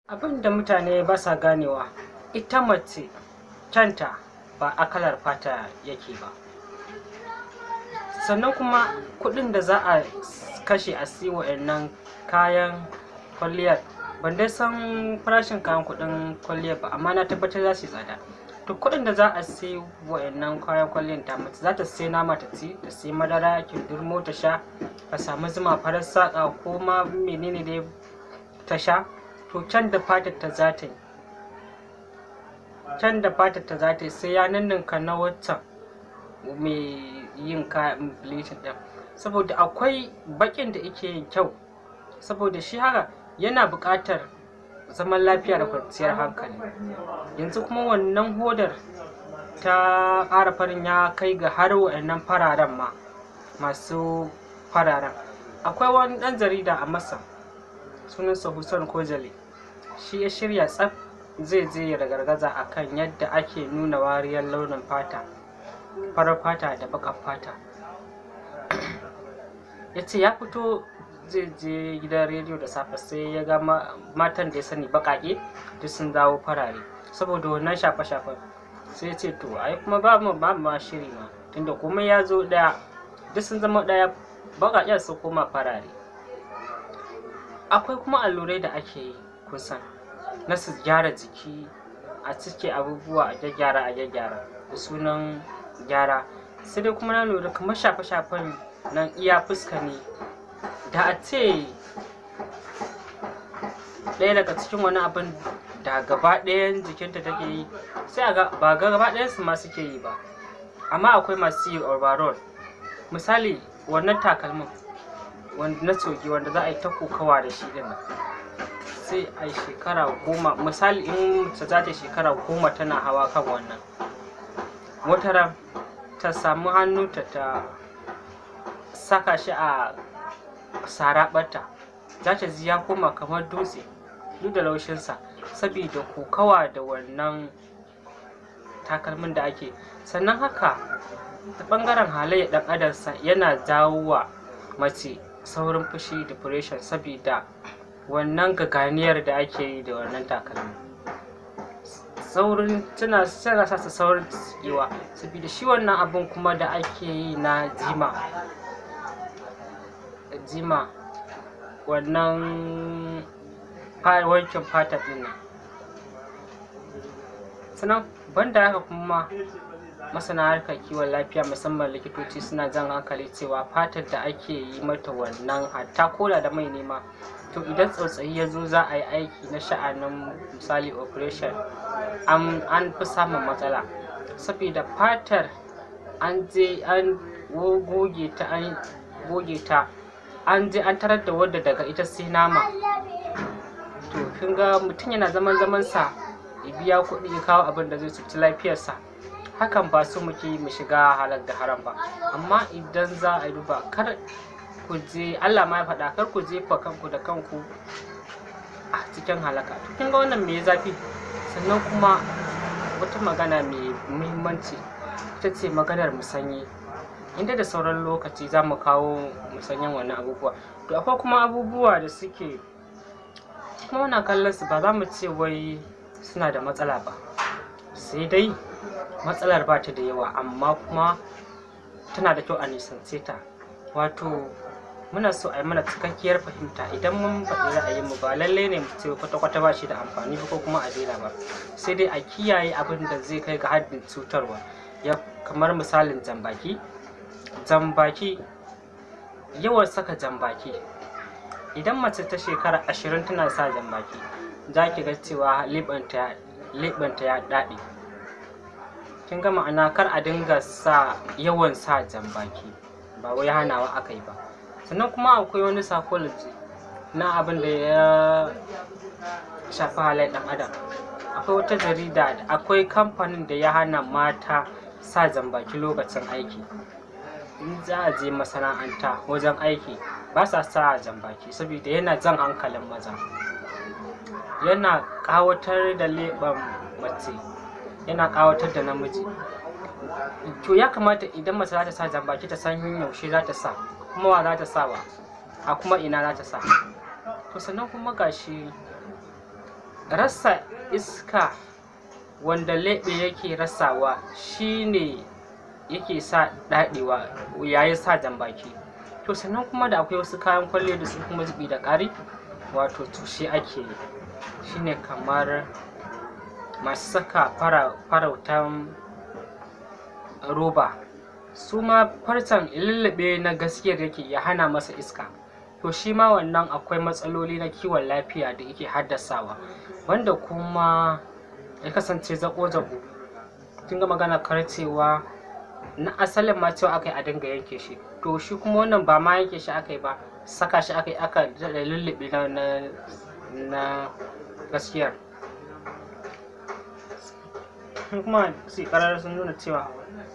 abin da mutane ba sa ganewa ita mace kyanta ba a kalar fata yake ba sannan kuma kuɗin da za a kashe a siya wa'annan kayan kwalliyar ban dai san farashin kayan kuɗin kwalliyar ba amma na tabbatar za su yi tsada to kuɗin da za a siya wa'annan kayan kwalliyar ta mace za ta sai nama ta ci ta sai madara kindirmo ta sha a samu zuma farar saƙa ko ma menene dai ta sha to can da fatar ta za ta yi can da fatar ta za ta yi sai ya ninninka na waccan mai yin kayan bleaching din saboda akwai bakin da yake yin kyau saboda shi haka yana buƙatar zaman lafiya da kwanciyar hankali yanzu kuma wannan hodar ta ƙara farin ya kai ga har wa'annan fararen ma masu fararen akwai wani ɗan jarida a masa sunansa Hussein Kojale shi ya shirya tsaf zai je ya ragargaza akan yadda ake nuna wariyar launin fata farar fata da baƙar fata ya ce ya fito zai je gidan rediyo da safe sai ya ga matan da ya sani baƙaƙe duk sun dawo farare saboda wannan shafe-shafen sai ya ce to ai kuma ba mu ba ma shiri ma tunda komai ya zo ɗaya duk sun zama ɗaya baƙaƙen su koma farare akwai kuma allurai da ake yi kusan na su gyara jiki a cike abubuwa a gyaggyara a gyaggyara da sunan gyara sai dai kuma na lura kamar shafe-shafen nan iya fuska ne da a ce ɗaya daga cikin wani abin da gaba ɗayan jikinta take yi sai a ga ba gaba ɗayan su ma suke yi ba amma akwai masu yi overall misali wannan takalmin wanda na cogi wanda za a yi ta kokawa da shi din sai a shekara goma misali in mace za ta shekara goma tana hawa kan wannan wata ran ta samu hannu ta ta saka shi a saraɓarta za ta ji ya koma kamar dutse duk da laushinsa saboda kokawa da wannan takalmin da ake sannan haka ta ɓangaren halayyar ɗan adarsa yana jawo wa mace saurin fushi depression saboda wannan gaganiyar da ake yi da wannan takalmi saurin tana tana sa su saurin tsikewa saboda shi wannan abun kuma da ake yi na jima jima wannan wankin fata din nan sannan banda haka kuma masana harkar kiwon lafiya musamman likitoci suna jan hankali cewa fatar da ake yi mata wannan hatta koda da mai nema to idan tsautsayi ya zo za a yi aiki na sha'anin misali operation an fi samun matsala saboda fatar an je an goge ta an goge ta an je an tarar da wadda daga ita sai nama to kin ga mutum yana zaman zaman sa ya biya kuɗi ya kawo abin da zai cuci lafiyarsa hakan ba su muke mu shiga halar da haram ba amma idan za a duba kar ku je Allah ma ya faɗa kar ku jefa kanku da kanku a cikin halaka to kin ga wannan me zafi sannan kuma wata magana mai muhimmanci ita ce maganar musanyi inda da sauran lokaci za mu kawo musanyen wannan abubuwa to akwai kuma abubuwa da suke kuma muna kallon su ba za mu ce wai suna da matsala ba sai dai matsalar ba ta da yawa amma kuma tana da kyau a nisance ta wato muna so a yi mana cikakkiyar fahimta idan mun faɗi ra'ayinmu ba lallai ne mu ce kwata-kwata ba shi da amfani ba ko kuma a daina ba sai dai a kiyaye abin da zai kai ga haddin cutarwa ya kamar misalin jambaki jambaki yawan saka jambaki idan mace ta shekara ashirin tana sa jambaki za ki ga cewa leɓanta ya daɗe kin ga ma'ana kar a dinga sa yawan sa jambaki ba wai hanawa aka yi ba sannan kuma akwai wani psychology na abin da ya shafi halayen ɗan adam akwai wata jarida akwai kamfanin da ya hana mata sa jambaki lokacin aiki in za a je masana'anta wajen aiki ba sa sa jambaki saboda yana jan hankalin maza yana ƙawatar da leɓen mace yana ƙawatar da namiji to ya kamata idan mace za ta sa jambaki ta san yaushe za ta sa kuma wa za ta sa ba a kuma ina za ta sa to sannan kuma gashi rasa iska wanda leɓe yake rasawa shine yake sa daɗewa yayin sa jan baki to sannan kuma da akwai wasu kayan kwalliya da su kuma zubi da ƙari wato tushe ake yi shine kamar masu saka farautan roba su ma farcen lullube na gaskiyar yake ya hana masa iska to shi ma wannan akwai matsaloli na kiwon lafiya da yake haddasawa wanda kuma ya kasance zaƙo-zaƙo kin ga magana karcewa na asalin ma cewa aka yi a dinga yanke shi to shi kuma wannan ba ma yanke shi aka yi ba saka shi aka yi aka da lullube na na na gaskiyar kuma su karar sun nuna cewa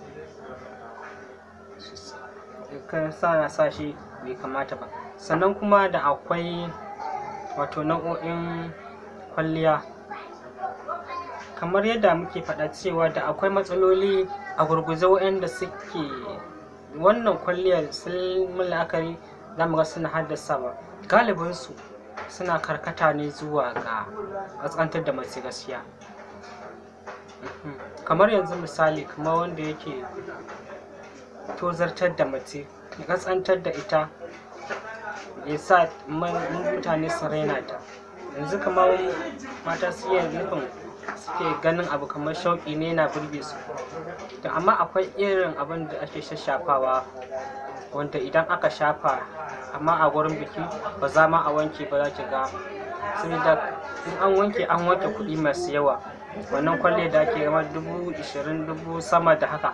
kan sa sa shi bai kamata ba sannan kuma da akwai wato nau'o'in kwalliya kamar yadda muke faɗa cewa da akwai matsaloli a gurguje waɗanda suke wannan kwalliyar sun la'akari za mu ga suna haddasawa galibinsu suna karkata ne zuwa ga ƙasƙantar da mace gaskiya kamar yanzu misali kamar wanda yake tozartar da mace ya ƙasƙantar da ita ya sa mutane su raina ta yanzu kamar mata su iya nufin suke ganin abu kamar shauƙi ne na burge su to amma akwai irin abin da ake shashafawa wanda idan aka shafa amma a wurin biki ba za ma a wanke ba za ki ga saboda in an wanke an wanke kuɗi masu yawa wannan kwalle da ake gama dubu ishirin dubu sama da haka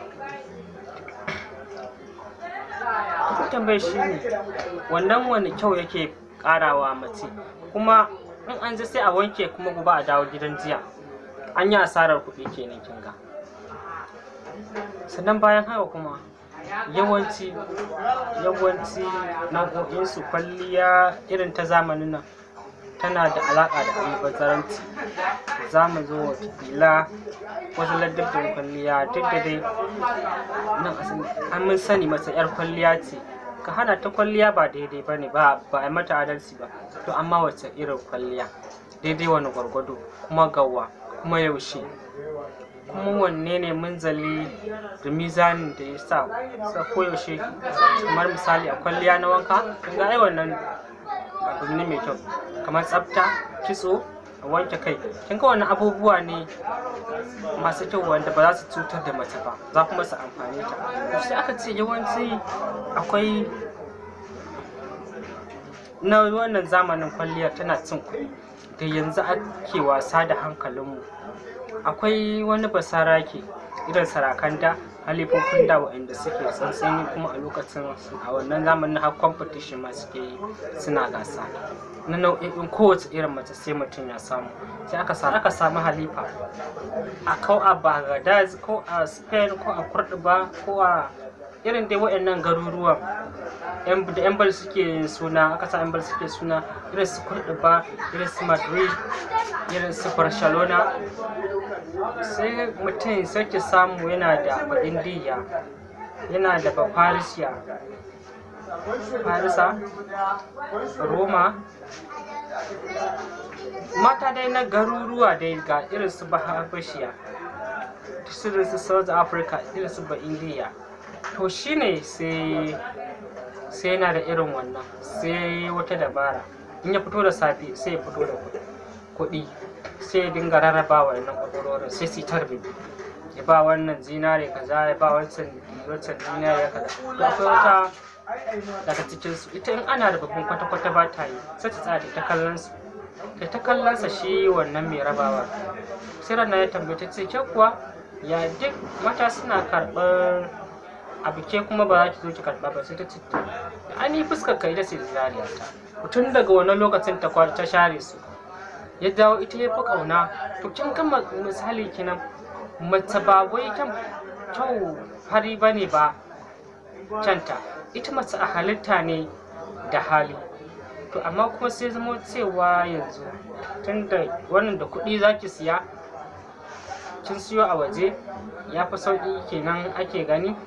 tambayar shi ne wannan wani kyau yake ƙarawa mace kuma in an ji sai a wanke kuma gobe a dawo gidan jiya an yi asarar kuɗi kenan kin ga sannan bayan haka kuma yawanci yawanci nau'o'insu kwalliya irin ta zamanin nan tana da alaƙa da albazaranci za mu zo watakila wasu ladabin kwalliya duk da dai nan an mun sani masa 'yar kwalliya ce ka hana ta kwalliya ba daidai ba ne ba a mata adalci ba to amma wace irin kwalliya daidai wani gwargwado kuma gawa kuma yaushe kuma wanne ne munzali da mizanin da ya sa sa koyaushe kamar misali a kwalliya na wanka kun ga ai wannan abu ne mai kyau kamar tsafta kitso a wanke kai kin ga wannan abubuwa ne masu kyau wanda ba za su cutar da mace ba za kuma su amfani ta to sai aka ce yawanci akwai na wannan zamanin kwalliyar tana cin kuɗi da yanzu ake wasa da hankalinmu akwai wani basarake irin sarakan da halifofin da waɗanda suke tsantsani kuma a lokacin a wannan zamanin har competition ma suke yi suna gasa na nau'in kowace irin mace sai mutum ya samu sai aka samu aka samu halifa a kau a baghdad ko a spain ko a kurduba ko a irin dai waɗannan garuruwan da yan bal suke suna aka sa yan bal suke suna irin su kurduba irin su madrid irin su barcelona sai mutum sake samu yana da indiya yana da bafarisiya farisa roma mata dai na garuruwa dai ga irin su bahabashiya irin su south africa irin su ba indiya to shine sai sai yana da irin wannan sai wata dabara in ya fito da safe sai ya fito da kuɗi sai ya dinga rarraba wa nan ƙwaƙwarorin sai su ta rubutu ya ba wannan zinare kaza ya ba wancan wancan zinare kaza to akwai wata daga cikin su ita in ana da babban kwata-kwata ba ta yi sai ta tsaya ta kallon su ta ta kallon sa shi wannan mai rabawa sai ranar ya tambaye ta ce ke kuwa ya duk mata suna karɓar abu ke kuma ba za ki zo ki karɓa ba sai ta ce an yi fuskar ka ita ce zinariya ta tun daga wannan lokacin ta ta share su ya dawo ita ya fi ƙauna to kin ga misali kenan mace ba wai kyan kyau fari ba ne ba canta ita mace a halitta ne da hali to amma kuma sai zama cewa yanzu tun da wannan da kuɗi za ki siya kin siyo a waje ya fi sauƙi kenan ake gani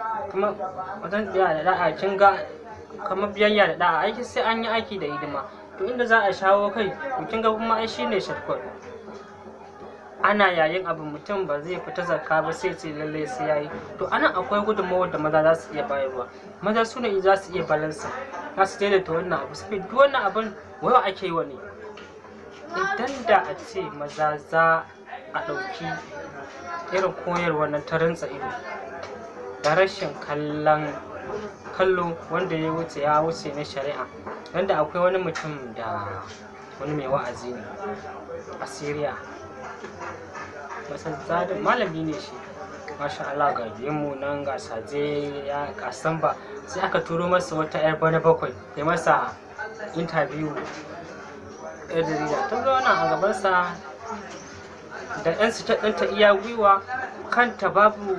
kuma wajen da da'a kin ga kamar biyayya da da'a aiki sai an yi aiki da hidima to inda za a shawo kai to kin ga kuma ai shine shortcut ana yayin abu mutum ba zai fita zakka ba sai ce lalle sai yayi to anan akwai gudunmawar da maza za su iya bayarwa maza su ne za su iya balansa za su daidaita wannan abu sai duk wannan abin wayo ake yi wa ne idan da a ce maza za a ɗauki irin koyarwa na ta rantsa ido da rashin kallon kallo wanda ya wuce ya wuce na shari'a wanda akwai wani mutum da wani mai wa'azi ne a syria masallacin malami ne shi masha Allah ga mu nan ga saje ya kasan ba sai aka turo masa wata yar bana bakwai ya masa interview yar jarida ta zauna a gabansa da yan sitar ɗinta iya gwiwa kanta babu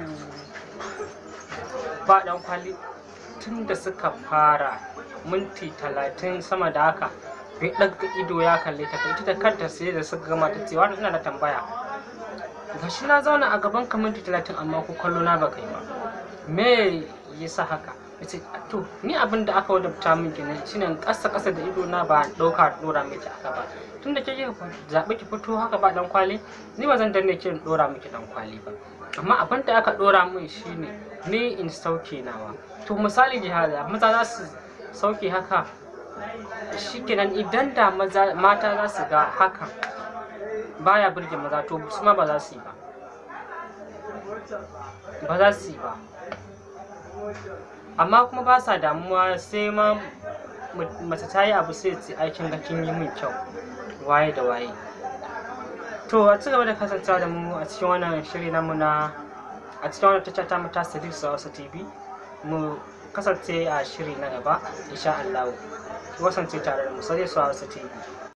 ba ɗan kwali tun da suka fara minti talatin sama da haka bai ɗaga ido ya kalle ta ita da kanta sai da suka gama ta ce wani ina da tambaya gashi na zauna a gaban ka minti talatin amma ko kallo na baka yi ba me yasa haka yace to ni abin da aka wadabta min kenan shine kasa kasa da ido na ba ɗauka dora miki aka ba tun da kike zaɓi ki fito haka ba dan kwali ni ba zan danne ki in dora miki dan kwali ba amma abin da aka dora min shine ni in sauke nawa to misali jihaza maza za su sauke haka shikenan idan da maza mata za su ga hakan baya burge maza to su ma ba za su yi ba ba za su yi ba amma kuma ba sa damuwa sai ma mace ta yi abu sai ce aikin ga kin yi min kyau waye da waye to a ci gaba da kasancewa da mu a cikin wannan shiri namu na a cikin wannan tacca ta mata sadiq su hausa tv mu kasance a shiri na gaba insha Allah kasance tare da mu sadiq su hausa tv